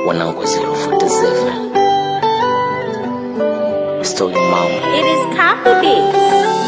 wanangu 047 Story mama It is copy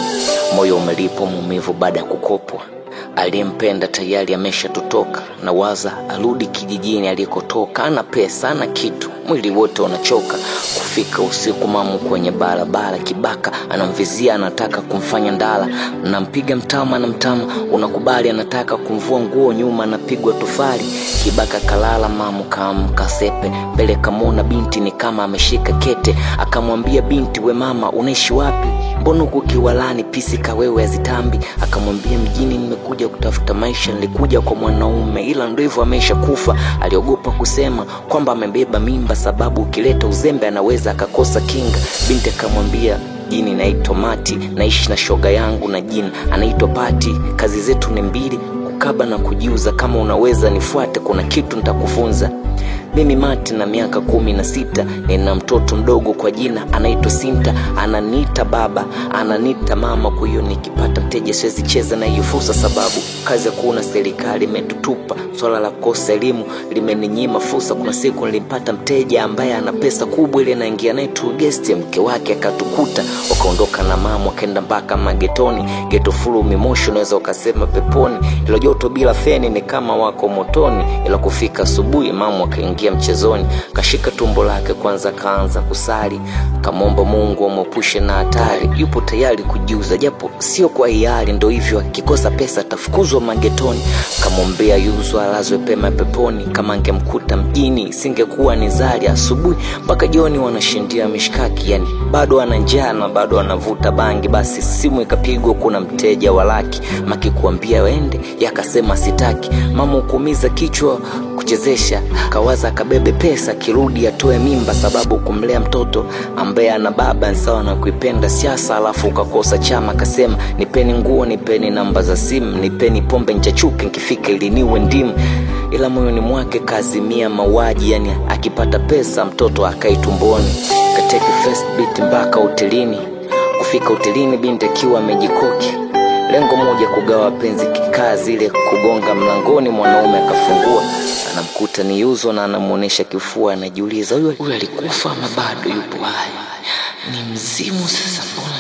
moyo umelipo maumivu baada ya kukopwa aliyempenda tayari ameshatutoka na waza arudi kijijini alikotoka ana pesa ana kitu mwili wote unachoka kufika usiku mamu kwenye barabara kibaka anamvizia anataka kumfanya ndala nampiga mtama na mtama unakubali anataka kumvua nguo nyuma anapigwa tufali kibaka kalala mamu kaamka sepe mbele kamwona binti ni kama ameshika kete akamwambia binti we mama unaishi wapi mbona huku kiwalani pisi kawewe azitambi akamwambia mjini nimekuja kutafuta maisha nilikuja kwa mwanaume ila ndo hivyo amesha kufa aliogopa kusema kwamba amebeba mimba sababu ukileta uzembe anaweza akakosa kinga binti akamwambia jini naitwa mati naishi na shoga yangu na jini anaitwa pati kazi zetu ni mbili kukaba na kujiuza kama unaweza nifuate kuna kitu nitakufunza mimi mati na miaka kumi na sita nina mtoto mdogo kwa jina anaitwa sinta ananiita baba ananiita mama kwa hiyo nikipata mteja siwezi cheza na hiyo fursa sababu kazi ya kuona serikali imetutupa swala la kukosa elimu limeninyima fursa kuna siku nilimpata mteja ambaye ana pesa kubwa ile naingia naye tu guest mke wake akatukuta wakaondoka na mama wakaenda mpaka magetoni geto fulu mimoshi unaweza ukasema peponi ilo joto bila feni ni kama wako motoni ila kufika asubuhi mama akaingia mchezoni kashika tumbo lake kwanza kaanza kusali kamwomba mungu amwepushe na hatari yupo tayari kujiuza japo sio kwa hiari ndo hivyo akikosa pesa atafukuzwa magetoni kamwombea yuzwa alazwe pema peponi kama angemkuta mjini singekuwa ni zari asubuhi mpaka jioni wanashindia mishkaki yani bado ana njaa na bado anavuta bangi basi simu ikapigwa kuna mteja wa laki maki kuambia wende yakasema sitaki mama ukuumiza kichwa kuchezesha kawaza akabebe pesa kirudi atoe mimba sababu kumlea mtoto ambaye ana baba sawa na kuipenda siasa alafu ukakosa chama akasema nipeni nguo nipeni namba za simu nipeni pombe nchachuke nkifika ili niwe ndimu ila moyoni mwake kaazimia mauaji yani akipata pesa mtoto akai tumboni kateke first beat mpaka hotelini kufika hotelini binti akiwa amejikoki lengo moja kugawa penzi kikaa zile kugonga mlangoni mwanaume akafungua anamkuta ni yuzo na anamwonyesha kifua anajiuliza huyu huyu alikufa ama bado yupo hai ni mzimu sasa mbona